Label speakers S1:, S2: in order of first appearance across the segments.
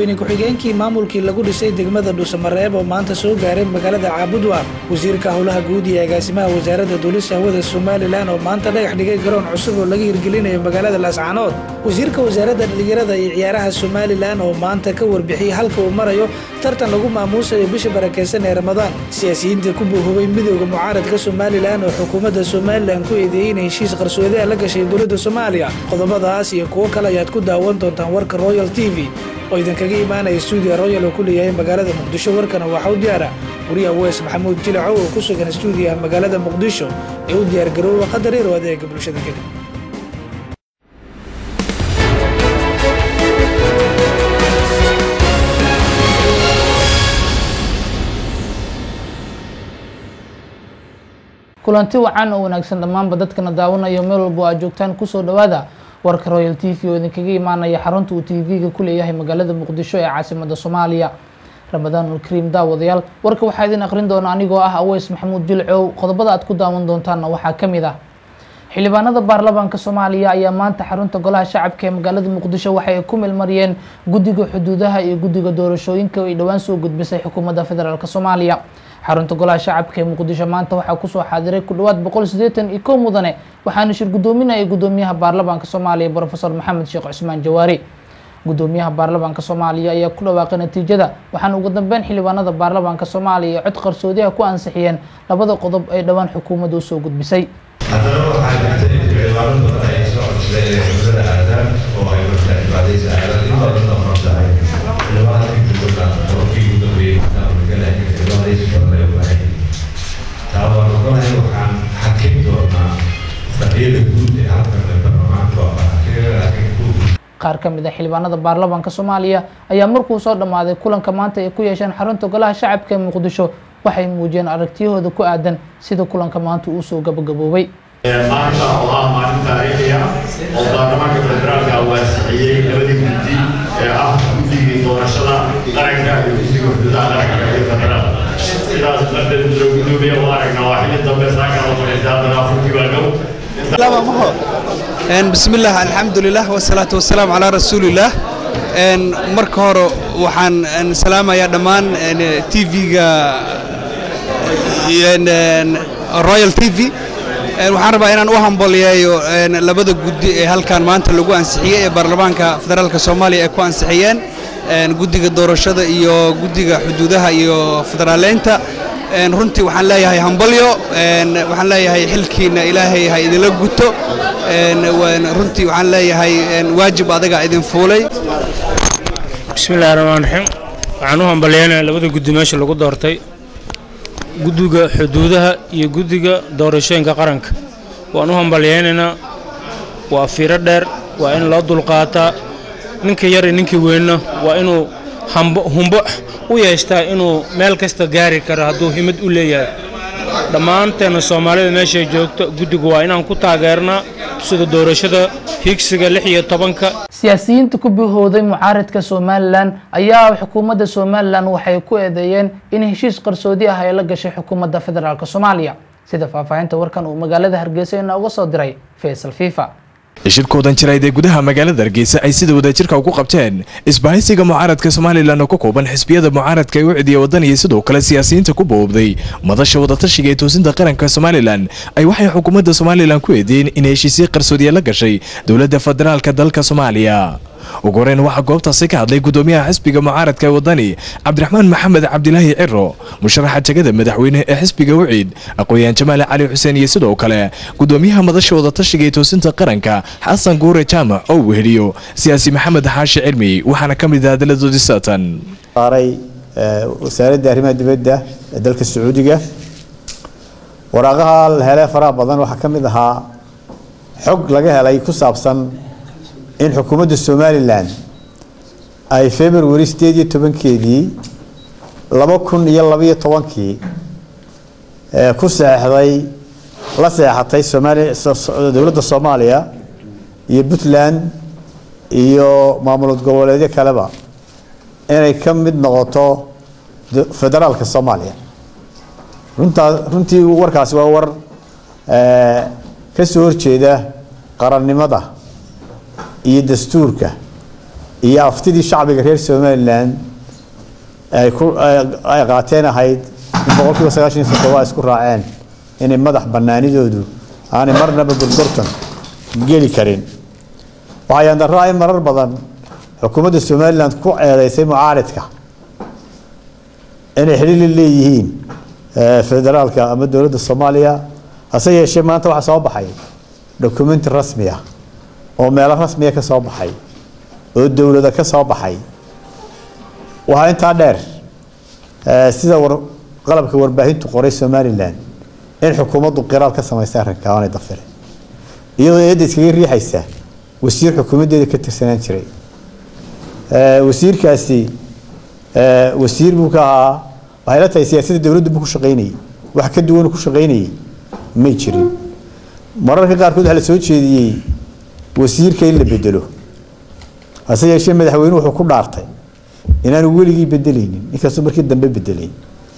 S1: madaxweyne ku-xigeenkii maamulkii lagu dhisay degmada dhuusamareeb oo maanta soo gaaray magaalada caabudwaaq wasiirka howlaha guud iyo agaasimaha wasaaradda duulista hawada somalilan oo maanta dhagax dhigay garoon cusub oo laga hirgelinayo magaalada laascaanood wasiirka wasaaradda dhallinyarada iyo ciyaaraha somalilan oo maanta ka warbixiyey halka uu marayo tartan lagu maamuusayo bisha barakeysan ee ramadaan siyaasiyiinta ku buuhubay midooda mucaaradka somalilan oo xukuumadda somalilan ku eedeeyey inay heshiis qarsoodia la gashay dowladda soomaaliya qodobadaas iyo kuwo kale ayaad ku daawan doontaan warka royal t v oo idinkaga imaanaya stuudiya royal oo ku leeyahay magaalada muqdisho warkana waxaa u diyaara wariyaha weys maxamuud jilacow oo ku sugan stuudiyaha magaalada muqdisho ee u diyaargarooba qadar yar oo adeega bulshada kadib
S2: kulanti wacan oo wanaagsan dhammaanba dadkana daawanayo meel walba aad joogtaan kusoo dhawaada warka royal t v oo idinkaga imaanaya xarunta uu t v-ga ku leeyahay magaalada muqdisho ee caasimada soomaaliya ramadaanul kariim daawadayaal warka waxaa idin aqrin doona anigoo ah aweys maxamuud jilcow qodobada aad ku daawan doontaanna waxaa ka mid ah xildhibaanada baarlamaanka soomaaliya ayaa maanta xarunta golaha shacabka ee magaalada muqdisho waxay ku milmariyeen guddiga xuduudaha iyo guddiga doorashooyinka ay dhowaan soo gudbisay xukuumadda federaalk soomaaliya xarunta golaha shacabka ee muqdisho maanta waxaa kusoo xaadiray ku dhawaad boqol sideetan iyo kow mudane waxaana shir guddoominaya guddoomiyaha baarlamaanka soomaaliya brofesor maxamed sheekh cusmaan jawaari guddoomiyaha baarlamaanka soomaaliya ayaa ku dhawaaqay natiijada waxaana ugu dambeyn xildhibaanada baarlamaanka soomaaliya cod qarsoodiha ku ansixiyeen labada qodob ay dhowaan xukuumadda usoo gudbisay
S3: haddana waxaa jirta in xildhibaano badan ay soo codsadeen inay xubnada aadaan oo ay markaa cibaadaysa aadaan in badan oo hortahay xildhibaanada inta badan qodobkii ugu dambeeyey markaa magaalada cibaadaysa badan ay u baahan yihiin taa waan ogolahay waxaan xakin doonaa fadhiyada guud ee halkan ee baarlamaanka waa xakiga laakiin guud
S2: qaar ka mid a xildhibaanada baarlamaanka soomaaliya ayaa markuu soo dhammaaday kulanka maanta ay ku yeesheen xarunta golaha shacabka ee muqdisho waxay muujiyeen aragtiyahooda ku aadan sida kulanka maanta uu soo gabagaboobay
S4: maanta oo ah maalin taariikhi ah oo baarlamaanka federaalka waasixiyey labadii guddi ee ah guddigii doorashada qaranka iyo guddiga xuduudaha qaranka iyo federaal sidaas darteed muddo gudoomiye u aragna waa xilli dambe saaka la fadhiistay haddana afurkii baa dhow
S5: بسم الله الحمد لله والصلاة والسلام على رسول الله marka hore waxaan salaamayaa dhammaan tv-ga royal t v waxaan rabaa inaan u hambaliyeeyo labada guddi ee halkan maanta lagu ansixiyey ee baarlamaanka federaalka soomaaliya ay ku ansixiyeen guddiga doorashada iyo guddiga xuduudaha iyo federaaleynta runtii waxaan leeyahay hambalyo waxaan leeyahay xilkiina ilaahay ha idinla guto runtii waxaan leeyahay waajib adaga idin fuulay
S6: bismillahi raxmaan raxiim waxaan u hambalyeynaya labada guddi meesha lagu doortay guddiga xuduudaha iyo guddiga doorashooyinka qaranka waan u hambalyeynaynaa waa fiiro dheer waa in loo dulqaataa ninka yar iyo ninkii weynna waa inuu humbo u yeeshtaa inuu meel kasta gaari karo hadduu himad u leeyahay dhammaanteenna soomaalida meeshay joogto guddigu waa inaan ku taageernaa sida doorashada higsiga lix iyo tobanka
S2: siyaasiyiinta ku bihooday mucaaradka somalilan ayaa xukuumadda somalilan waxay ku eedeeyeen in heshiis qarsoodi ah ay la gashay xukuumadda federaalk soomaaliya sida faahfaahinta warkan uu magaalada hargeysa inooga soo diray faysal fifa
S7: shirkoodan jirayd ee gudaha magaalada hargeysa ay sida wadajirka ugu qabteen isbahaysiga mucaaradka somalilan oo ka kooban xisbiyada mucaaradka ee u cidiya waddan iyo sidoo kale siyaasiyiinta ku boobday madasha wadatashiga ee toosinta qaranka somalilan ay waxay xukuumadda somalilan ku eedeeyeen in heshiisyo qarsoodiya la gashay dowladda federaalka dalka soomaaliya ugu horeyn waxaa goobtaasi ka hadlay gudoomiyaha xisbiga mucaaradka ee wadani cabdiraxmaan maxamed cabdilaahi ciro musharaxa jegada madaxweyne ee xisbiga wiciid aqooyahan jamaal cali xuseen iyo sidoo kale gudoomiyaha madasha wadatashiga ee toosinta qaranka xasan guure jaamac oo weheliyo siyaasi maxamed xaashi cilmi waxaana ka mid ah hadalladoodii saatan
S8: saaray wasaaradda arrimaha dibadda ee dalka sacuudiga waraaqaha la helay faraha badan waxaa ka mid ahaa xog laga helay ku saabsan in xukuumadda somalilan ay february sideed iyo tobankeedii laba kun iyo labaiyo tobankii ku seexday la seexatay somaali dowladda soomaaliya iyo puntland iyo maamulad goboleedyo kaleba inay ka mid noqoto federaalka soomaaliya runtaa runtii warkaasi waa war ka soo horjeeda qarannimada iyo dastuurka iyo aftidii shacbiga reer somalilan ay ku ay qaateen ahayd in boqolkiiba sagaashan iyo toddoba isku raaceen inay madax banaanidoodu aanay marnaba gorgortan geli karin waxaa yaandaraa in marar badan xukuumadda somalilan ku eedeysay mucaaridka inay xidhiir la leeyihiin federaalka ama dowladda soomaaliya hase yeeshee maanta waxaa soo baxay documenti rasmi ah oo meelo rasmiya ka soo baxay oo dowlada ka soo baxay waxaa intaa dheer sida war qalabka warbaahintu qoray somalilan in xukuumaddu qiraal ka samaystay arrinka aanay dafirin iyadoo eedda iskaga riixaysa wasiir xukuumaddeeda ka tirsanaan jiray wasiirkaasi wasiir buu ka ahaa waxay la tahay siyaasadda dowladdu buu ku shaqaynayay wax ka duwan ku shaqaynayay may jirin mararka qaarkood waxaa la soo jeediyey wasiirka in la bedelo hase yeeshee madaxweyne wuxuu ku dhaartay inaanu weligii bedelaynin inkastoo markii dambe bedelay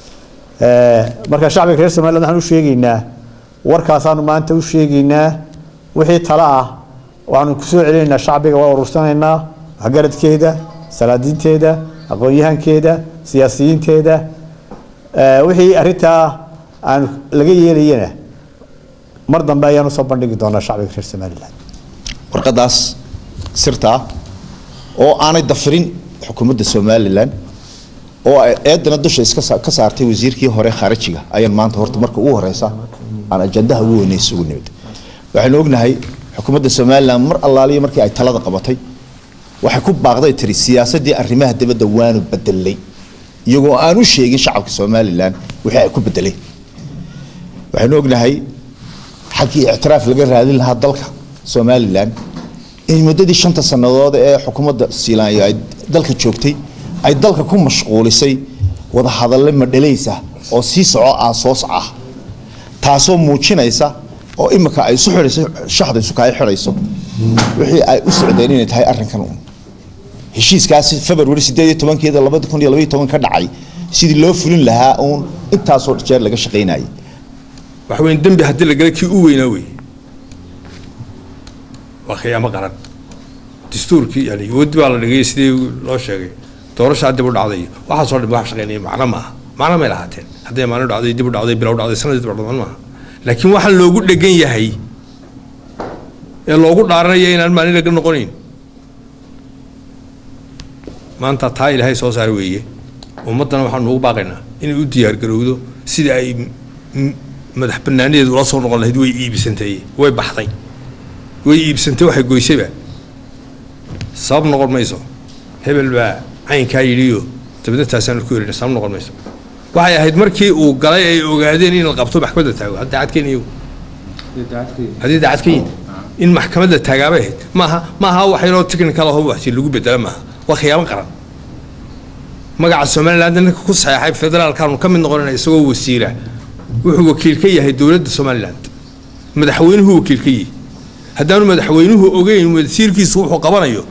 S8: marka shacbiga reer somaliland waxaan u sheegaynaa warkaasaanu maanta u sheegaynaa wixii talo ah waxaanu kusoo celinaynaa shacbiga waa urursanaynaa waxgaradkeeda salaadiinteeda aqoon-yahankeeda siyaasiyiinteeda wixii arintaa aan laga yeelayana mar dambe ayaanu soo bandhigi doonaa shacbiga reer somaliland
S9: warqadaas sirta ah oo aanay dafirin xukuumadda somalilan oo ay eedana dusha iska ka saartay wasiirkii hore kharajiga ayaan maanta horta marka ugu horeysa aan ajandaha ugu weynay isugu nimid waxaynu ognahay xukuumadda somalilan mar allaaliya markii ay talada qabatay waxay ku baaqday tiri siyaasadii arrimaha dibadda waanu bedelay iyagoo aan u sheegin shacabka somalilan wixii ay ku bedeleen waxaynu ognahay xaggii ictiraaf laga raadin lahaa dalka somalilan in muddadii shanta sannadood ee xukuumadda siilaanya ay dalka joogtay ay dalka ku mashquulisay wadahadalle madhalaysa oo sii soco ah soo soc ah taasoo muujinaysa oo imika ay isu xidhayso shaxda isuka ay xidhayso wixii ay u socdeen inay tahay arrinkan uun heshiiskaasi february sideed iyo tobankeeda labada kun iyo labaiyo toban ka dhacay sidii loo fulin lahaa uun intaasoo jeer laga shaqaynayay
S10: waxa weyn dembi haddii la galay kii u weynaa wey waa khiyaamo qaran dastuurkii yani wadi baa la dhigay sidii loo sheegay doorashaa dib u dhacday waxaasoo dhan wax shaqeynaya macno maaha macno may lahaateen hadday maalin dhacday dib u dhacday bilow dhacday sanadii dib u dhacday maaha laakiin waxaa loogu dhegan yahay ee loogu dhaaranaya inaan maalin laga noqonayn maanta taa ilaahay soo saar weeye ummaddana waxaanu ugu baaqaynaa inay u diyaar garowdo sidii ay madax banaanadeedu ula soo noqon lahayd way iibsantay way baxday way iibsantay waxay goysayba sabab noqon mayso hebel baa caynkaa yidhiyo dabadna taasaanu ku yerin sabab noqon mayso waxay ahayd markii uu galay ay ogaadeen in la qabto maxkamadda taago hadda daacadkeen iyagu haddii daacad ka yihin in maxkamadda taagaabay ahayd maaha maaha wax yaroo technical aho waxsi lagu bedela maaha waa khiyaamo qaran magaca somaliland ninka ku saxeexay federaalkaanu ka mid noqonayna isagoo wasiira wuxuu wakiil ka yahay dowladda somaliland madaxweynuhu wakiil ka yihi haddaanu madaxweynuhu ogeyn wasiirkiisu wuxuu qabanayo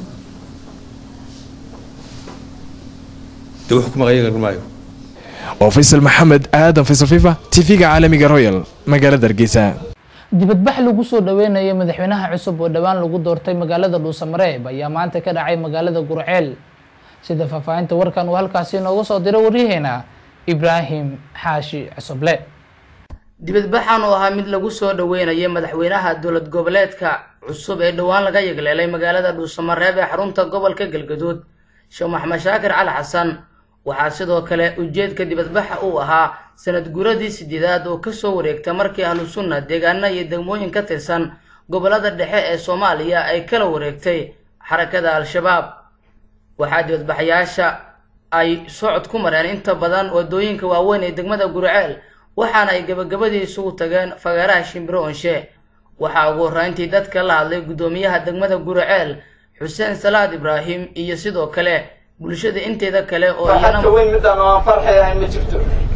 S10: dee wuxuu ku maqayan maayo
S7: waa faysal maxamed aadan faysal fifa tv-ga caalamiga royal magaalada hargeysa
S2: dibadbax lagu soo dhaweynayo madaxweynaha cusub oo dhowaan lagu doortay magaalada dhuusamareeb ayaa maanta ka dhacay magaalada gurceel sida faahfaahinta warkan uu halkaasi inooga soo diray waryaheena ibraahim xaashi cusuble
S11: dibadbaxan oo ahaa mid lagu soo dhaweynayay madaxweynaha dowlad goboleedka cusub ee dhowaan laga yegleelay magaalada dhuusamareeb ee xarunta gobolka galgaduud sheekh maxamed shaakir cali xasan waxaa sidoo kale ujeedka dibadbaxa uu ahaa sanad guradii sideedaad oo kasoo wareegta markii ahlu sunna deegaana iyo degmooyin ka tirsan gobolada dhexe ee soomaaliya ay kala wareegtay xarakada al-shabaab waxaa dibadbaxyaasha ay socod ku mareen inta badan wadooyinka waaweyn ee degmada gurceel waxaana ay gabagabadii isugu tageen fagaaraha shimbiro onshe waxaa ugu horreyntii dadka la hadlay guddoomiyaha degmada gurceel xuseen salaad ibraahim iyo sidoo kale bulshada inteeda kale oo
S12: farxadka weyn midaan oo aan farxay ahayn ma jirto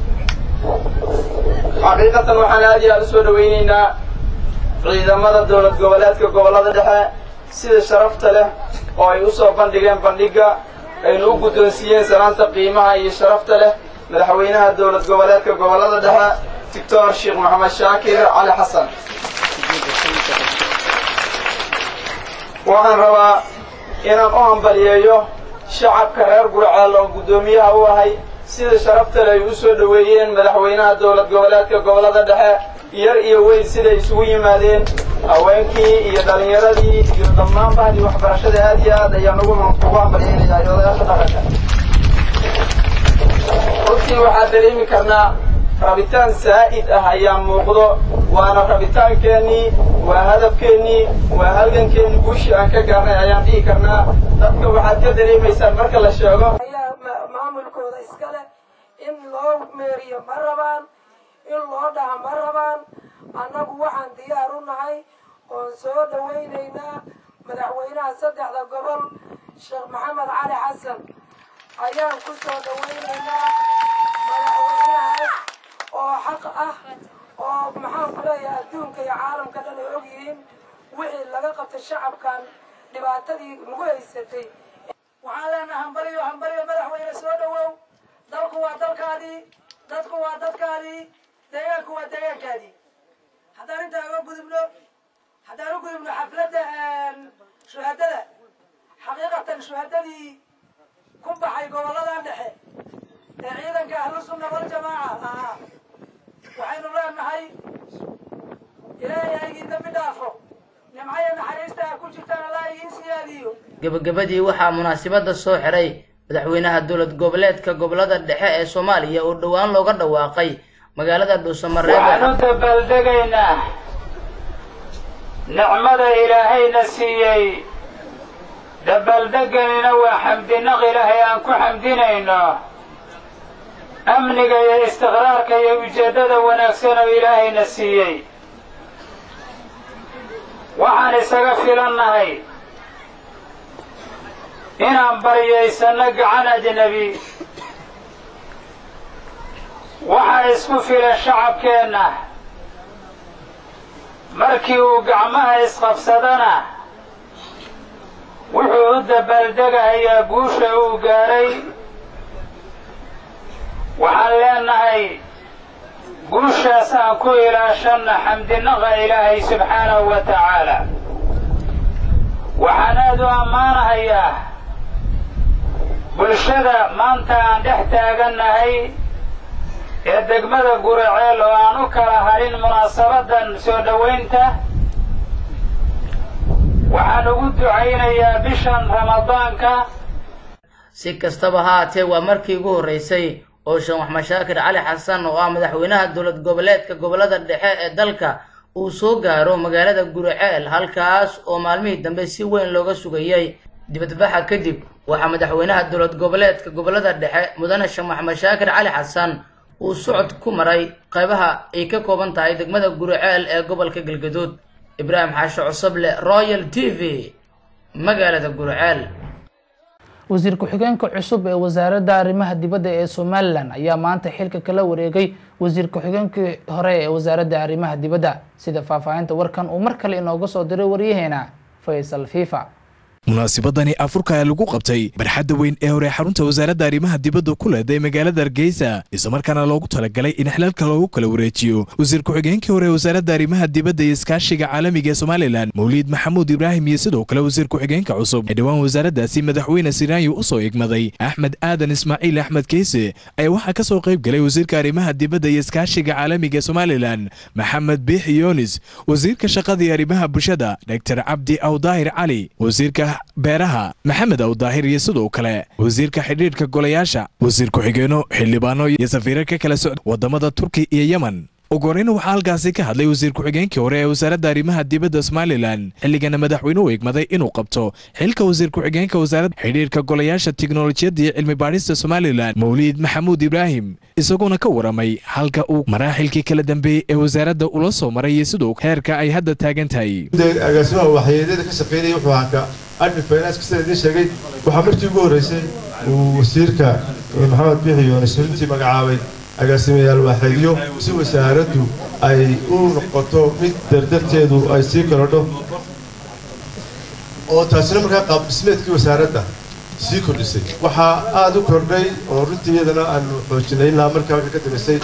S12: xaqiiqatan waxaan aad iyo aad u soo dhawaynaynaa ciidamada dowlad goboleedka gobollada dhexe sida sharafta leh oo ay u soo bandhigeen bandhigga aynu u guddoonsiiyeen salaanta qiimaha iyo sharafta leh madaxweynaha dowlad goboleedka gobollada dhexe doctor sheekh maxamed shaakir cali xasan waxaan rabaa inaan u hambaliyeeyo shacabka reer gurceel oo guddoomiyaha u ahay sida sharaftale ay u soo dhoweeyeen madaxweynaha dowlad goboleedka gobollada dhexe yar iyo weyn siday isugu yimaadeen haweenkii iyo dhallinyaradii iyo dhammaan bahdii waxbarashada aad iyo aad ayaan ugu ugu hambalyeynayaa iyo odayaasha dhaqanka runtii waxaan dareemi karnaa rabitaan saa'id ah ayaa muuqdo waana rabitaankeenii waa hadafkeennii waa halgankeennii guushii aan ka gaarnay ayaan dhihi karnaa dadka waxaad ka dareemaysaan marka la sheego
S13: maamulkooda iskale in loo meeriyo ma rabaan in loo dhaha ma rabaan annagu waxaan diyaar u nahay oon soo dhawaynaynaa madaxweynaha saddexda gobol sheekh maxamed cali xasan ayaan ku soo dhawaynaynaa madaxweynahaas oo xaq ah oo maxaan ku leeyahay adduunka iyo caalamka dhan ay og yihiin wixii laga qabtay shacabkan dhibaatadii nagu haysatay waxaan leenaha hambaliyo hambaliyo madaxweyne soo dhawow dalku waa dalkaadii dadku waa dadkaadii deegaanku waa deegaankaadii haddaan intaa uga gudubno haddaan u gudubno xafladda shuhadada xaqiiqatan shuhadadii ku baxay gobolladan dhexe ee ciidanka ahlu sunna waljamaaca ahaa waxaynu leenahay ilaahay aygii dambi dhaafo nimcaya naxariista a ku jirtaan allah igiin siyaadiyo
S11: gebagabadii waxaa munaasabadda soo xiray madaxweynaha dowlad goboleedka gobollada dhexe ee soomaaliya oo dhowaan looga dhawaaqay magaalada dhuusamareeb
S14: waxaanu dabaaldegaynaa nicmada ilaahayna siiyey dabaaldeganina waa xamdinaq ilaahay aan ku xamdinayno amniga iyo istiqraarka iyo ujeeddada wanaagsan oo ilaahayna siiyey waxaan isaga filannahay inaan baryaysanno gacan ajnebi waxaa isku filan shacabkeenna markii uu gacmaha isqabsadana wuxuu u dabaaldegahayaa guusha uu gaadhay waxaan leenahay guushaas aan ku ilaashanna xamdinaqa ilaahay subxaanahu wa tacaala waxaan aad u ammaanahayaa bulshada maanta aan dhex taagannahay ee degmada guraceel oo aan u kala harin munaasabadan soo dhowaynta waxaan ugu ducaynayaa bishan ramadaanka
S11: si kastaba ha haatee waa markii ugu horreysay oo sheekh maxmed shaakir cali xasan oo ah madaxweynaha dowlad goboleedka gobollada dhexe ee dalka uu soo gaaro magaalada guraceel halkaas oo maalmihii dambe si weyn looga sugayey dibadbaxa kadib waxaa madaxweynaha dowlad goboleedka gobollada dhexe mudane sheekh maxmed shaakir cali xasan uu socod ku maray qaybaha ay ka kooban tahay degmada guraceel ee gobolka galgaduud ibraahim xaashe cusuble royal t v magaalada guraceel
S2: wasiir ku-xigeenka cusub ee wasaaradda arrimaha dibadda ee somalilan ayaa maanta xilka kala wareegay wasiir ku-xigeenkii hore ee wasaaradda arrimaha dibadda sida faahfaahinta warkan uu mar kale inooga soo diray waryaheena faysal fifa
S7: munaasabadani afurka ee lagu qabtay barxadda weyn ee hore xarunta wasaaradda arrimaha dibadda ku leeday magaalada hargeysa islamarkaana loogu talagalay in xilaalka loogu kala wareejiyo wasiir ku-xigeenkii hore wasaaradda arrimaha dibadda iyo iskaashiga caalamiga ee somalilan mawliid maxamuud ibraahim iyo sidoo kale wasiir ku-xigeenka cusub ee dhowaan wasaaraddaasi madaxweyne siraayo u soo igmaday axmed aadan ismaaciil axmed keyse ayaa waxaa ka soo qayb galay wasiirka arrimaha dibadda iyo iskaashiga caalamiga ee somalilan maxamed biixi yoonis wasiirka shaqada iyo arrimaha bulshada dr cabdi awdaahir cali wasiirka beeraha maxamed awdaahir iyo sidoo kale wasiirka xidhiidhka golayaasha wasiir ku-xigeeno xildhibaano iyo safiirar ka kala socda wadamada turki iyo yemen ugu horeyna waxaa halkaasi ka hadlay wasiir ku-xigeenkii hore ee wasaaradda arrimaha dibadda somalilan xilligana madaxweynuhu igmaday inuu qabto xilka wasiir ku-xigeenka wasaaradda xidhiidhka golayaasha tiknolojiyadda iyo cilmi baadhista somalilan mawliid maxamuud ibraahim isaguna ka waramay halka uu maraaxilkii kala dambeeyey ee wasaaradda ula soo maray iyo sidoo heerka ay hadda taagan tahay
S15: agaasimaha waxyeelada ka shaqeynaya wuxuu ahaa ka admin finance sida idiin sheegay waxaa markii ugu horreysay uu wasiirka maxamed biixi yoonis runtii magacaabay agaasimayaal waaxeedyo si wasaaraddu ay u noqoto mid dardarteedu ay sii korodho oo taasina markaa qaab dhismeedkii wasaaradda sii kordhisay waxaa aada u kordhay oo runtii iyadana aanu xoojinay ilaa markaa ka dambeysay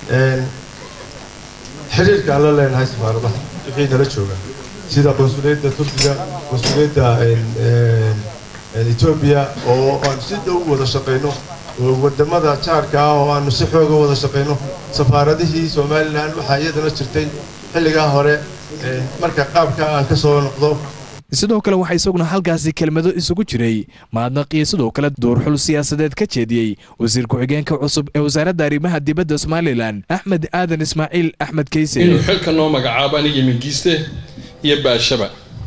S15: xiriirka aan la leenahay safaaradaha wixii nala jooga sida qonsuliyadda turkiga qonsuliyadda etoobiya oo aanu si dhow wada shaqayno oo wadamada jaarka ah oo aanu si xooga wada shaqayno safaaradihii somalilan waxaa iyadana jirtay xilligaa hore marka qaabka aan ka soo noqdo
S7: sidoo kale waxaa isaguna halkaasi kelmado isugu jiray mahadnaq iyo sidoo kale duurxul siyaasadeed ka jeediyey wasiir ku-xigeenka cusub ee wasaaradda arrimaha dibadda somalilan axmed aadan ismaaciil axmed keyse
S16: inuu xilka noo magacaabo aniga mingiiste iyo baashaba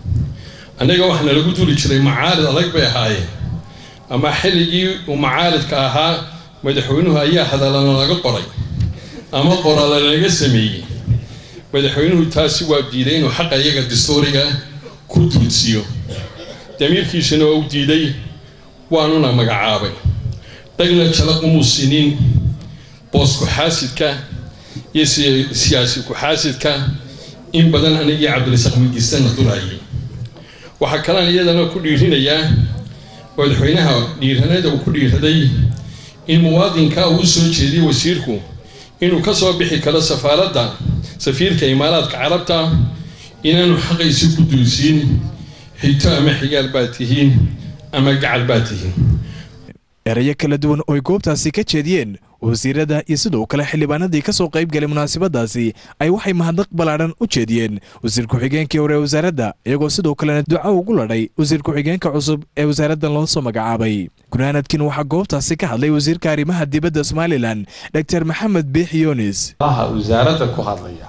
S16: annaga waxaana lagu duli jiray macaarid adag bay ahaayeen ama xilligii uu macaaridka ahaa madaxweynuhu ayaa hadallana laga qoray ama qorala laga sameeyey madaxweynuhu taasi waa diiday inuu xaqa iyaga dastuuriga ku duudsiyo damiirkiisuna waa u diiday waanuna magacaabay dhagna jala umuu sinin boos ku-xaasidka iyo siyaasi ku-xaasidka in badan anigii cabdirasaaq mingiistana durayay waxaa kalaan iyadana ku dhiirinayaa madaxweynaha dhiiranada uu ku dhiiraday in muwaadinka uu soo jeediyey wasiirku inuu ka soo bixi karo safaaradda safiirka imaaraadka carabta inaanu xaqaysi ku duulsiin xigto ama xigaal baad tihiin ama gacal baad tihiin
S7: erayo kala duwan oo ay goobtaasi ka jeediyeen wasiirada iyo sidoo kale xildhibaanadii ka soo qayb galay munaasabadaasi ay waxay mahadnaq ballaadhan u jeediyeen wasiir ku-xigeenkii hore ee wasaaradda iyagoo sidoo kalena duco ugu ladhay wasiir ku-xigeenka cusub ee wasaaraddan loo soo magacaabay gunaanadkin waxaa goobtaasi ka hadlay wasiirka arrimaha dibadda somalilan dor maxamed biix yunis
S17: wasaaradda ku hadlaya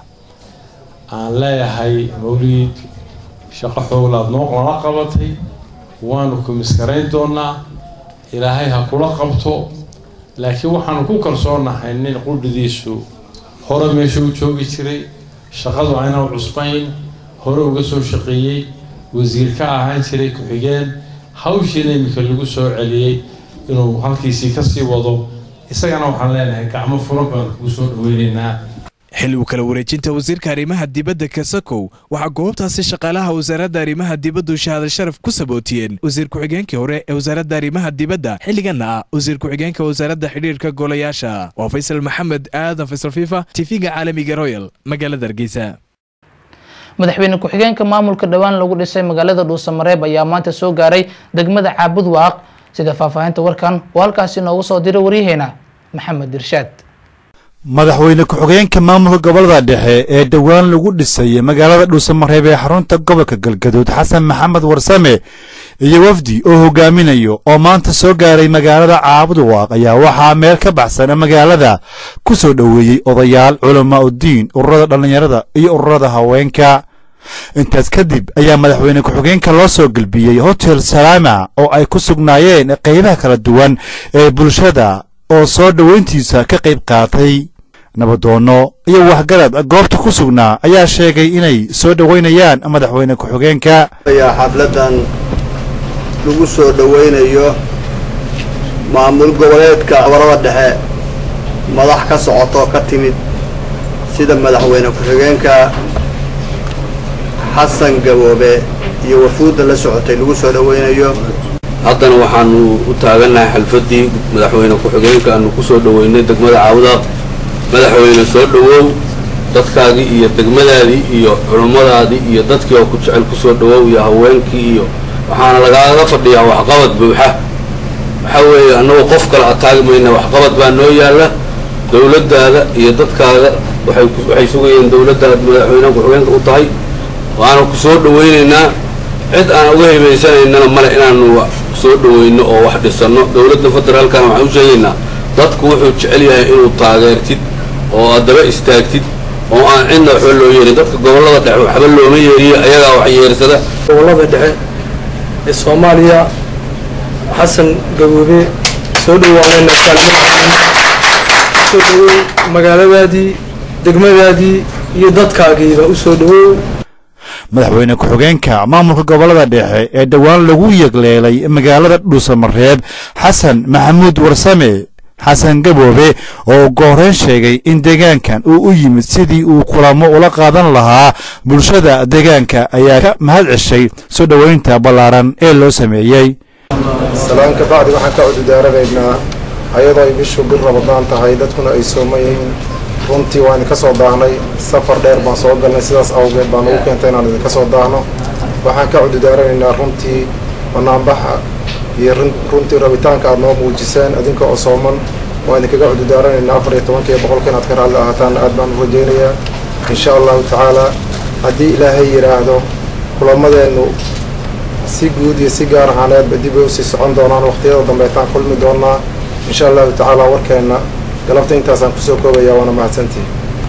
S17: aan leeyahay mawliid shaqo xooglaad noo nala qabatay waanu ku miskarayn doonaa ilaahay ha kula qabto laakiin waxaanu ku kalsoonahay nin qudhidiisu hore meesha u joogi jiray shaqadu aynan cusbayn hore uga soo shaqeeyey wasiir ka ahaan jiray ku-xigeen hawshiina iminka lagu soo celiyey inuu halkiisii kasii wado isagana waxaan leenahay gacmo furan baanu kugu soo dhaweynaynaa
S7: xilli uu kala wareejinta wasiirka arrimaha dibadda kasakow waxaa goobtaasi shaqaalaha wasaaradda arrimaha dibaddu shahaada sharaf ku sabootiyeen wasiir ku-xigeenkii hore ee wasaaradda arrimaha dibadda xilliganna ah wasiir ku-xigeenka wasaaradda xidhiirka golayaasha waa faysal maxamed aadan faysal fifa tv-ga caalamiga royal magaalada hargeysa
S2: madaxweyne ku-xigeenka maamulka dhowaan lagu dhisay magaalada dhuusamareeb ayaa maanta soo gaaray degmada caabud waaq sida faahfaahinta warkan oo halkaasi noogu soo diray waryaheena maxamed irshaad
S18: madaxweyne ku-xigeenka maamulka gobolada dhexe ee dhowaan lagu dhisay magaalada dhuusamareeb ee xarunta gobolka galgaduud xasan maxamed warsame iyo wafdi oo hogaaminayo oo maanta soo gaaray magaalada caabud waaq ayaa waxaa meel ka baxsan magaalada ku soo dhoweeyey odayaal culamaa uddiin ururada dhallinyarada iyo ururada haweenka intaas kadib ayaa madaxweyne ku-xigeenka loo soo gelbiyey hotel salaama oo ay ku sugnaayeen qaybaha kala duwan ee bulshada oo soo dhoweyntiisa ka qayb qaatay nabadoono iyo waxgarad goobta ku sugnaa ayaa sheegay inay soo dhoweynayaan madaxweyne ku-xigeenka
S19: ayaa xafladan lagu soo dhoweynayo maamul goboleedka gobolada dhexe madax ka socoto ka timid sida madaxweyne ku-xigeenka xasan gaboobe iyo wafuudda la socotay lagu soo dhoweynayo
S20: haddana waxaanu u taagannahay xalfaddii madaxweyne ku-xigeenka aanu ku soo dhoweynay degmada caawdaaq madaxweyne soo dhowow dadkaagii iyo degmadaadii iyo culummadaadii iyo dadkii oo ku jecel ku soo dhowow iyo haweenkii iyo waxaana lagaaga fadhiyaa waxqabad buuxa waxaa weeye annagoo qof kale ataagi mayna waxqabad baa noo yaalla dowladdaada iyo dadkaaga waxay waxay sugayeen dowladdaad madaxweyne ku-xigeenka u tahay waana ku soo dhoweynaynaa cid aan uga hibaysanaynana male inaanu soo dhoweyno oo wax dhisanno dowladda federaalkana waxaan u sheegaynaa dadku wuxuu jecel yahay inuu taageertid oo aad daba istaagtid oo aan cidna waxba loo yeerin dadka gobollada dhexe waxba looma yeeriyo ayagaa wax yeersada
S21: gobollada dhexe ee soomaaliya xasan gaboobe soo dhawaanayna soo dhawow magaaladaadii degmadaadii iyo dadkaagiiba u soo dhawow
S18: madaxweyne ku-xigeenka maamulka gobolada dhexe ee dhowaan lagu yegleelay magaalada dhuusamareeb xasan maxamuud warsame xasan gaboobe oo gooreyn sheegay in deegaankan uu u yimid sidii uu kulamo ula qaadan lahaa bulshada deegaanka ayaa ka mahad ceshay soo dhoweynta ballaaran ee loo sameeyey
S22: salaan ka bacdi waxaan ka cududaaranaynaa ayadoo ay bishu bil rabadaan tahay dadkuna ay sooman yihiin runtii waan idinka soo daahnay safar dheer baan soo galnay sidaas awgeed baan ugu keentay inaan idinka soo daahno waxaan ka cududaaranaynaa runtii banaanbaxa iyo runtii rabitaanka aad noo muujiseen adinka oo sooman waa idinkaga cududaaranayna afar iyo tobankiiyo boqolka inaad ka raalli ahaataan aad baan u rajaynayaa insha allahu tacaala haddii ilaahay yidhaahdo kulamadeennu si guud iyo si gaar ahaaneedba dib ay usii socon doonaan waqtiyada dambeetaan kulmi doonaa insha allahu tacaala warkeenna galabta intaasaan kusoo koobaya waana mahadsantihi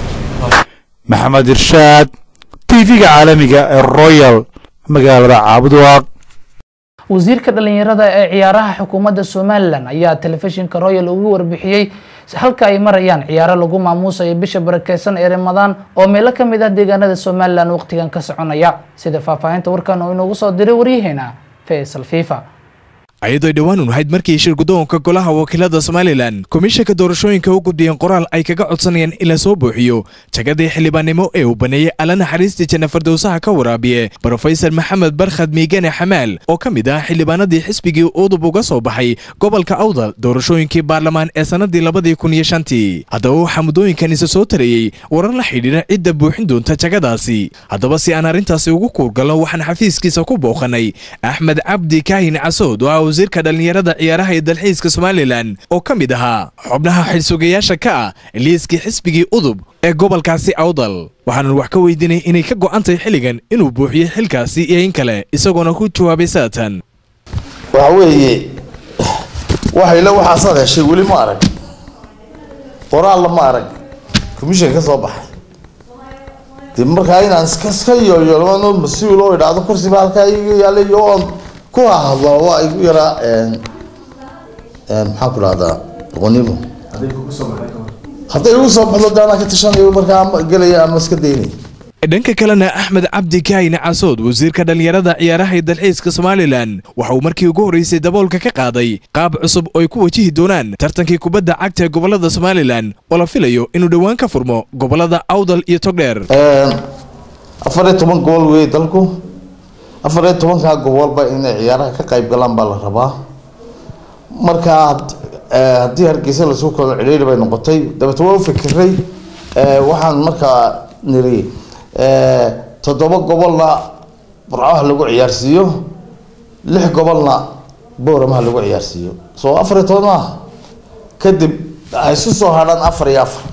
S18: maxamed irshaad tv-ga caalamiga ee royal magaalada caabudwaaq
S2: wasiirka dhalinyarada ee ciyaaraha xukuumadda somalilan ayaa telefishinka royal ugu warbixiyey halka ay marayaan ciyaaro lagu maamuusayo bisha barakeysan ee ramadaan oo meelo ka mid ah deegaanada somalilan waqtigan ka soconaya sida faahfaahinta warkan oo inoogu soo diray waryaheena faysal fifa
S7: ayadoo dhowaan un ahayd markii shir guddoonka golaha wakiilada somalilan komishanka doorashooyinka u gudbiyeen qoraal ay kaga codsanayaan in la soo buuxiyo jagadii xildhibaannimo ee uu baneeyey alla naxariistii janna fardowsaha ka waraabiye brofesor maxamed barkhad miigane xamaal oo ka mid ah xildhibaanadii xisbigii udub uga soo baxay gobolka awdal doorashooyinkii baarlamaan ee sannadii labadii kun iyo shantii haddaba waxaa muddooyinkan isa soo tarayey warar la xidhiidha cidda buuxin doonta jagadaasi haddaba si aan arrintaasi ugu kuurgalno waxaan xafiiskiisa ku booqanay axmed cabdi kaahin casood oo ah wasiirka dhallinyarada ciyaaraha iyo dalxiiska somalilan oo ka mid ahaa xubnaha xilsugayaasha ka ah liiskii xisbigii udub ee gobolkaasi awdal waxaanan wax ka weydiinay inay ka go'an tahay xilligan inuu buuxiyo xilkaasi iyo in kale isagoona ku jawaabay saatan
S1: waxa weeye waxayla waxaasaad heshay weli ma arag qoraalla ma arag commission ka soo baxay dee markaa inaan iska iska yooyoolmano mas-uul oo idhaahdo kursiba halkaa iga yaalay oo aan ku hahadlo waa igu yaraa maxaan ku dhahdaa doqonimo hadday igu soo baxdo de anaa ka tashanayo markaa gelaya ama iska daynaya
S7: dhanka kalena axmed cabdi kaahine casood wasiirka dhallinyarada ciyaaraha iyo dalxiiska somalilan waxa uu markii ugu horreysay daboolka ka qaaday qaab cusub oo ay ku wajihi doonaan tartankii kubadda cagta ee gobolada somalilan oo la filayo inuu dhowaan ka furmo gobolada awdal iyo togdheer
S1: afar iyo toban gobol weeye dalku afar iyo tobankaa gobolba inay ciyaaraha ka qayb galaan baa la rabaa markaa haddii hargeysa lasoo koodo cidhiiri bay noqotay dabeete waa u fikiray waxaan markaa niri toddoba gobolna burcaha lagu ciyaarsiiyo lix gobolna booramaha lagu ciyaarsiiyo soo afar iyo toban maaha kadib ay isu soo hadhaan afar iyo afar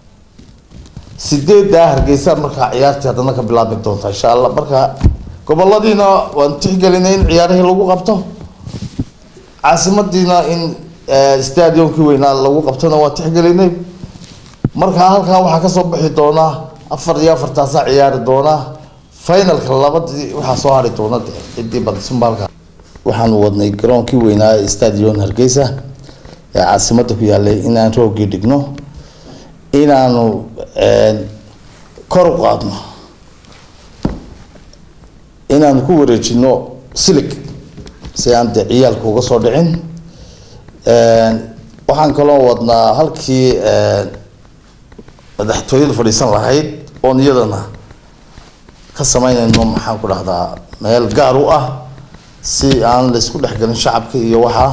S1: sideeddaa hargeysa markaa ciyaartii haddana ka bilaabi doonta insha allah marka goboladiina waan tixgelinay in ciyaarihii lagu qabto caasimadiina in stadiumkii weynaa lagu qabtona waan tixgelinay markaa halkaa waxaa kasoo bixi doonaa afar iyo afartaasaa ciyaari doonaa finalka labadii waxaa soo hari doona cidii badisumba halkaa waxaanu wadnay garoonkii weynaa ee stadion hargeysa ee caasimada ku yaalay inaan roogii dhigno inaanu kor u qaadno inaanu ku wareejino silig si aan dee ciyaalka uga soo dhicin waxaan kaloo wadnaa halkii madaxtooyada fadhiisan lahayd oon iyadana ka sameynayno maxaan ku dhahdaa meel gaar u ah si aan laysku dhexgelin shacabka iyo waxaa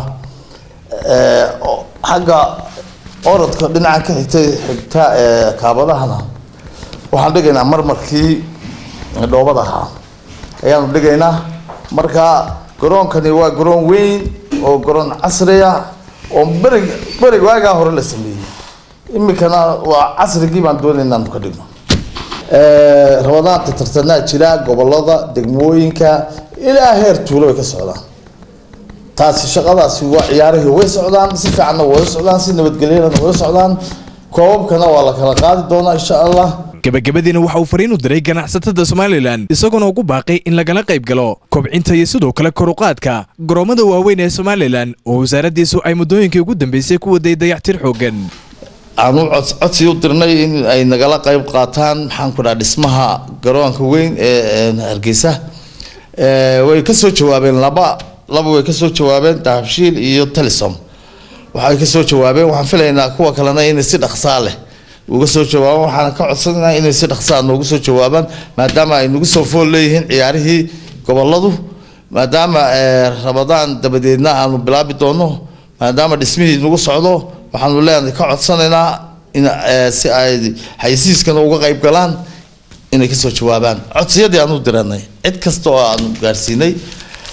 S1: xagga orodka dhinacan ka xigta xigta kaabadahana waxaan dhigaynaa marmarkii dhoobada ahaa ayaanu dhigaynaa marka garoonkani waa garoon weyn oo garoon casri ah oo berig berig waagaa hore la sameeyey iminkana waa casrigii baan doonay inaanu ka dhigno rabadaanta tartanaa jira gobolada degmooyinka ilaa heer tuulo way ka socdaan taasi shaqadaasi waa ciyaarihii way socdaan si fiicanna way socdaan si nabadgelyana way socdaan koobabkana waa la kala qaadi doonaa insha allah
S7: gabagabadiina waxa uu fariin u diray ganacsatada somalilan isagoona ugu baaqay in lagala qayb galo kobcinta iyo sidoo kale koruqaadka garoomada waaweyn ee somalilan oo wasaaraddiisu ay muddooyinkii ugu dambeysay ku waday dayactir xooggan
S1: aanu codsi u dirnay in ay nagala qayb qaataan maxaan ku dhaha dhismaha garoonka weyn ee hargeysa way kasoo jawaabeen laba laba way kasoo jawaabeen dahabshiil iyo telesom waxay kasoo jawaabeen waxaan filaynaa kuwa kalena inay si dhaqsaa leh uga soo jawaabaan waxaan ka codsanaynaa inay si dhaqsaa noogu soo jawaabaan maadaama ay nagu soo fool leeyihiin ciyaarihii goboladu maadaama rabadaan dabadeedna aanu bilaabi doono maadaama dhismihii nagu socdo waxaanu leenahay ka codsanaynaa in si ay xayisiiskana uga qayb galaan inay kasoo jawaabaan codsiyadii aanu diranay cid kasta oo aanu gaarsiinay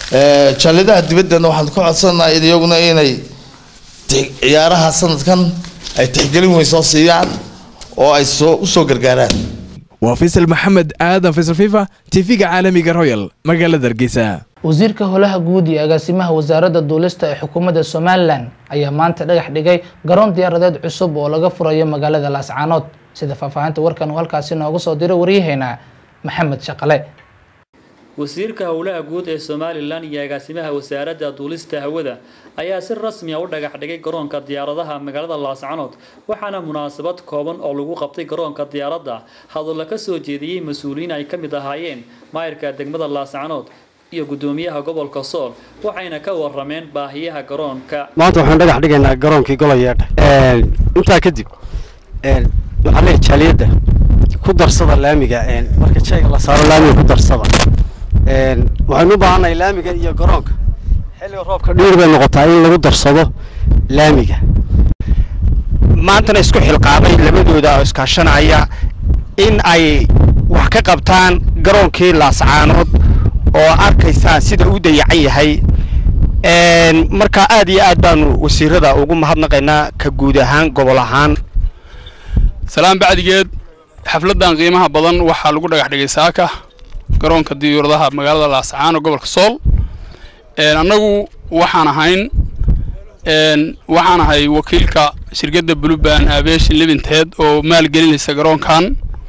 S1: jaaladaha dibaddana waxaan ka codsanahay iyaguna inay ciyaaraha sanadkan ay tixgelin weyn soo siiyaan oo ay soo usoo gargaaraan
S7: waa faysal maxamed aadan faysal fifa tv-ga caalamiga royal magaalada hargeysa
S2: wasiirka holaha guud iyo agaasimaha wasaaradda duulista ee xukuumadda somalilan ayaa maanta dhagax dhigay garoon diyaaradeed cusub oo laga furayo magaalada laascaanood sida faahfaahinta warkan uu halkaasi nooga soo diray waryaheena maxamed shaqale
S3: wasiirka howlaha guud ee somalilan iyo agaasimaha wasaaradda duulista hawada ayaa si rasmi a u dhagax dhigay garoonka diyaaradaha magaalada laascanood waxaana munaasabad kooban oo lagu qabtay garoonka diyaaradda hadalla ka soo jeediyey mas-uuliyiin ay ka mid ahaayeen maayirka degmada laascanood iyo gudoomiyaha gobolka sool waxayna ka warameen baahiyaha garoonka
S4: maanta waxaan dhagax dhigaynaa garoonkii golayeedha intaa kadib waxaa leeyahay jaaliyadda ku darsada laamiga marka shayga la saaro laamiga ku darsada waxaynu u baahannahay laamiga iyo garoonka xilliga roobka dhiir bay noqotaa in lagu darsado laamiga
S23: maantana isku xilqaamay labadooda oo iskaashanaya in ay wax ka qabtaan garoonkii laascaanood oo arkaysaan sida u dayacan yahay marka aad iyo aad baanu wasiirada ugu mahadnaqaynaa ka guud ahaan gobol ahaan
S24: salaan bacdigeed xafladan qiimaha badan waxaa lagu dhagax dhigay saaka garoonka diyuuradaha magaalada laascaano gobolka sool annagu waxaan ahayn waxaan ahay wakiilka shirkadda bluban aviation liminted oo maalgelinaysa garoonkan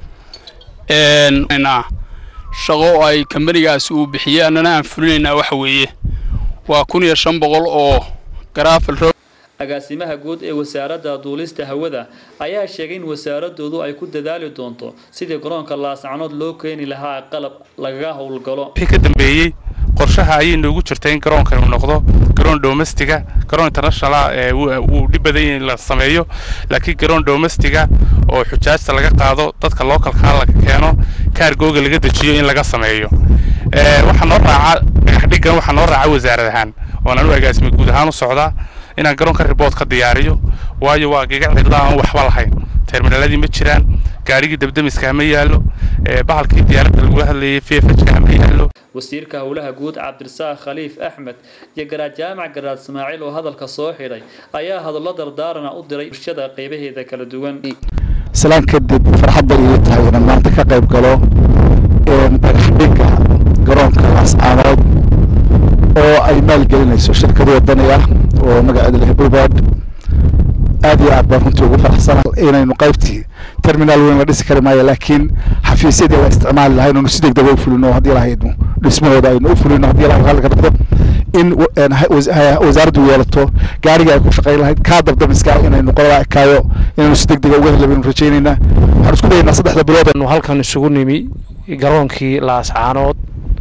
S24: shaqo ay kambanigaasi uu bixiyey annana aan fulinaynaa waxa weeye waa kun iyo shan boqol oo garaafal roog
S3: agaasimaha guud ee wasaaradda duulista hawada ayaa sheegay in wasaaradoodu ay ku dadaali doonto sidii garoonka laascanood loo keeni lahaa qalab lagaga howlgalo
S25: wixii ka dambeeyey qorshaha ayay noogu jirtay in garoonkan uu noqdo garoon domestiga garoon international ee wuu dhib badan yahay in la sameeyo laakiin garoon domestiga oo xujaajta laga qaado dadka localkaa laga keeno kaargooga laga dejiyo in laga sameeyo waxaa noo raaca dhagaxdhigan waxaa noo raaca wasaarad ahaan oon anu agaasima guud ahaan u socdaa inaan garoonka ribood ka diyaariyo waayo waa gigac cidla aan waxba lahayn terminaladii ma jiraan gaarigii dabdamiska ma yaallo bahalkii diyaaradda lagu hadlayay vfhka ma yaallo
S3: wasiirka howlaha guud cabdirasaaq khaliif axmed iyo garaad jaamac garaad ismaaciil oo hadalka soo xidhay ayaa hadallo dardaarana u diray bulshada qaybaheeda kala duwan
S26: islaan kadib farxad bay ii tahay inaan maanta ka qayb galo dhagaxdhigga garoonka laascaanood oo ay maalgelinayso shirkad wadani ah oo magaceeda leh bubad aad iyo aad baan runtii ugu faraxsana inaynu qaybtii terminaal weyn la dhisi kari maayo laakiin xafiisyadii la isticmaali lahay inaynu si degdega u fulino haddii lahaynu dhismahooda aynu u fulino haddii lahay raalli ka noqdo in wasaaraddu yeelato gaariga ay ku shaqayn lahayd kaa dabdamiska inaynu qolada ekaayo inaynu si degdega uga heli baynu rajaynaynaa waxaan isku dayaynaa saddexda bilood
S6: nu halkan isugu nimi garoonkii laascaanood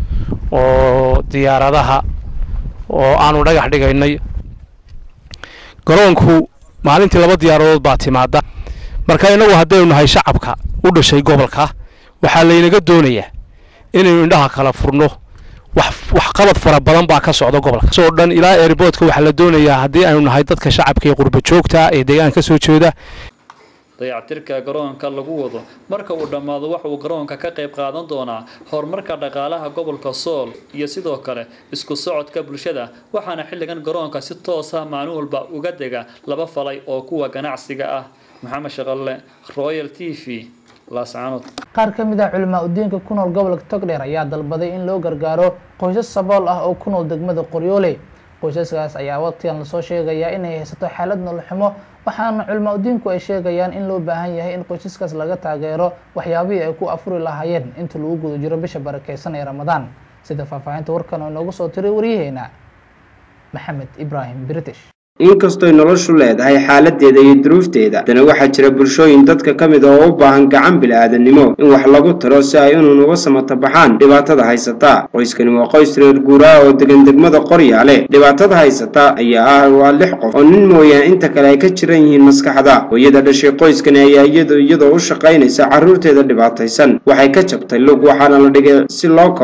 S6: oo diyaaradaha oo aanu dhagax dhigaynay garoonku maalintii laba diyaaradood baa timaada marka innagu haddaynu nahay shacabka u dhashay gobolka waxaa laynaga doonayaa inaynu indhaha kala furno wax qalad fara badan baa ka socda gobolka soo dhan ilaa airboodka waxaa la doonayaa haddii aynu nahay dadka shacabka ee qurba joogta ee deegaanka ka soo jeeda
S3: dayactirka garoonka lagu wado marka uu dhammaado waxa uu garoonka ka qayb qaadan doonaa horumarka dhaqaalaha gobolka sool iyo sidoo kale isku socodka bulshada waxaana xilligan garoonka si toosa maalin walba uga dega laba falay oo kuwa ganacsiga ah maxamed shaqalle royal t v laascaanood
S2: qaar ka mid ah culimaa udiinka ku nool gobolka togdheer ayaa dalbaday in loo gargaaro qoysas sabool ah oo ku nool degmada qoryoole qoysaskaas ayaa waqtigan lasoo sheegayaa inay haysato xaalad noloxumo waxaana culimaa udiinku ay sheegayaan in loo baahan yahay in qoysaskaas laga taageero waxyaabihii ay ku afuri lahaayeen inta lagu guda jiro bisha barakeysan ee ramadaan sida faahfaahinta warkan oo inoogu soo tiray waryaheena maxamed ibraahim british
S27: inkastoy noloshu leedahay xaaladeeda iyo duruufteeda haddana waxaa jira bulshooyin dadka ka mid ah oo u baahan gacan bil'aadanimo in wax lagu taro si ay unan uga samata baxaan dhibaatada haysata qoyskani waa qoys reer guuraa oo degan degmada qoryaale dhibaatada haysata ayaa ah waa lix qof oo nin mooyaan inta kale ay ka jiran yihiin maskaxda hooyada dhashay qoyskani ayaa iyado iyadoo u shaqaynaysa carruurteeda dhibaataysan waxay ka jabtay lug waxaana la dhigay si loo kabo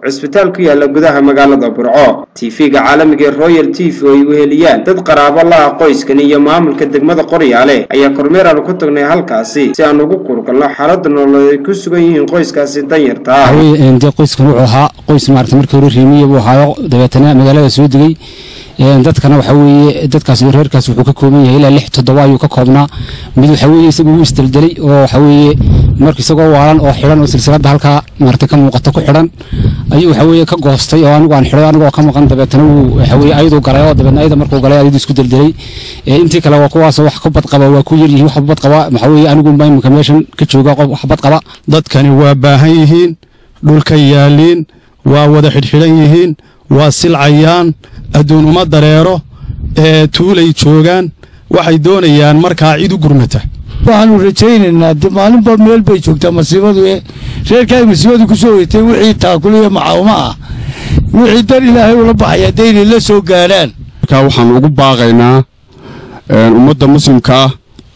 S27: cisbitaal ku yaala gudaha magaalada burco tv-ga caalamiga ee royal t v oo ay weheliyaan dad qaraabo la ah qoyskani iyo maamulka degmada qoryaale ayaa kormeer aanu ku tagnay halkaasi si aan ugu kurgalno xaalada nololeed ay ku sugan yihiin qoyskaasi danyarta ah
S5: waxaweye dee qoyskan wuxuu ahaa qoys maarata markii hore riimiya buu ahaayo dabeetana magaalada soo degay dadkana waxa weeye dadkaas iyo reerkaas wuxuu ka kooban yahay ilaa lix toddoba ayuu ka koobnaa mid waxa weeye isagu wuu isdeldelay oo waxa weeye marka isagoo waalan oo xidhan oo silsiladda halkaa maarata ka muuqata ku xidhan ayuu waxa weeye ka goostay oo anigu aan xidhay anigoo ka maqan dabeetana wuu waxa weeye ayaduu galay oo dabeetna ayada markuu galay ayadu isku deldelay intii kale waa kuwaas wax ka badqaba waa ku yaryihiin wax badqaba waxa weeye anigu baa imika meeshan ka jooga qof wax badqaba
S8: dadkani waa baahan yihiin dhulka yaaliin waa wada xidhxidhan yihiin waa silcayaan adduun uma dareero ee tuulay joogaan waxay doonayaan markaa cid u gurmata
S9: waxaanu rajaynaynaa de maalinba meel bay joogtaa masiibadu ee reerkaay masiibadu ku soo weytay wixii taakuliya macaawimo ah wixii dan ilaahay ula baxaya daynay la soo gaadhaan
S10: markaa waxaan ugu baaqaynaa ummadda muslimka ah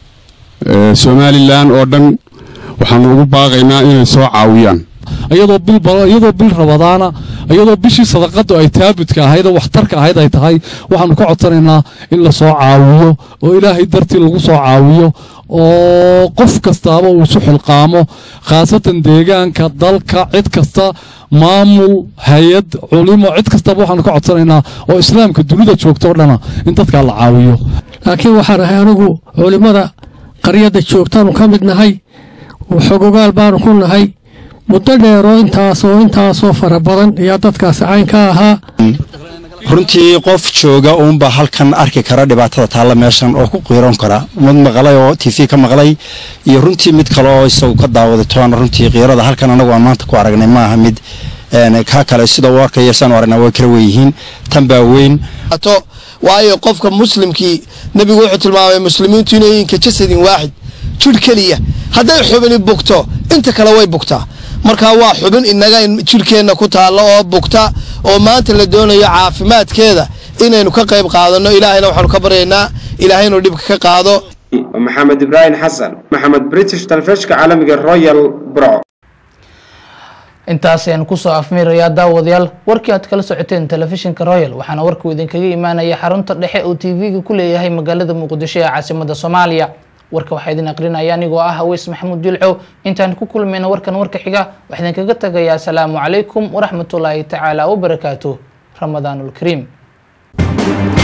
S10: somalilan oo dhan waxaanu ugu baaqaynaa inay soo caawiyaan
S12: iyadoo bil iyadoo bil rabadaana iyadoo bishii sadaqadu ay taabudka ahayd oo waxtarka ahayd ay tahay waxaanu ka codsanaynaa in la soo caawiyo oo ilaahay dartii lagu soo caawiyo oo qof kastaaba uu isu xilqaamo khaasatan deegaanka dalka cid kasta maamul hay-ad culimo cid kastaba waxaanu ka codsanaynaa oo islaamka dunida joogta oo dhana in dadkaa la caawiyo
S13: laakiin waxaan ahay anigu culimmada qaryadda joogtaanu ka mid nahay xogogaal baanu ku nahay muddo dheeroo intaasoo intaasoo fara badan ayaa dadkaasi cayn ka ahaa
S26: runtii qof jooga uunbaa halkan arki kara dhibaatada taalla meeshan oo ku qiiroon kara mid maqlay oo t v ka maqlay iyo runtii mid kale oo isagu ka daawaday toona runtii qiirada halkan anagu aan maanta ku aragnay maaha mid ka kale sida uu arkaya saanu aragnaa way kala weyihiin tan baa weyn
S14: waayo qofka muslimkii nebigu wuxuu tilmaamay muslimiintu inay yihiin ka jasadin waaxid jidh keliya hadday xubini bugto inta kale way bugtaa marka waa xubin inaga jidhkeenna ku taalla oo bugta oo maanta la doonayo caafimaadkeeda inaynu ka qayb qaadanno ilaahayna waxaanu ka baryaynaa ilaahay inuu dhibka ka qaado
S27: maxamed ibraahim xasan maxamed british talefishka caalamiga royal bro
S2: intaas ayaan kusoo afmiirayaa daawadayaal warkii aad kala socoteen telefishinka royal waxaana warkuu idinkaga imaanaya xarunta dhexe oo t v-ga ku leeyahay magaalada muqdisho ee caasimada soomaaliya warka waxaa idin aqrinaya anigoo ah haweys maxamuud jilcow intaan ku kulmayna warkan warka xiga waxaa idinkaga tagayaa asalaamu calaykum waraxmatullaahi tacaala wabarakaatu ramadaanulkariim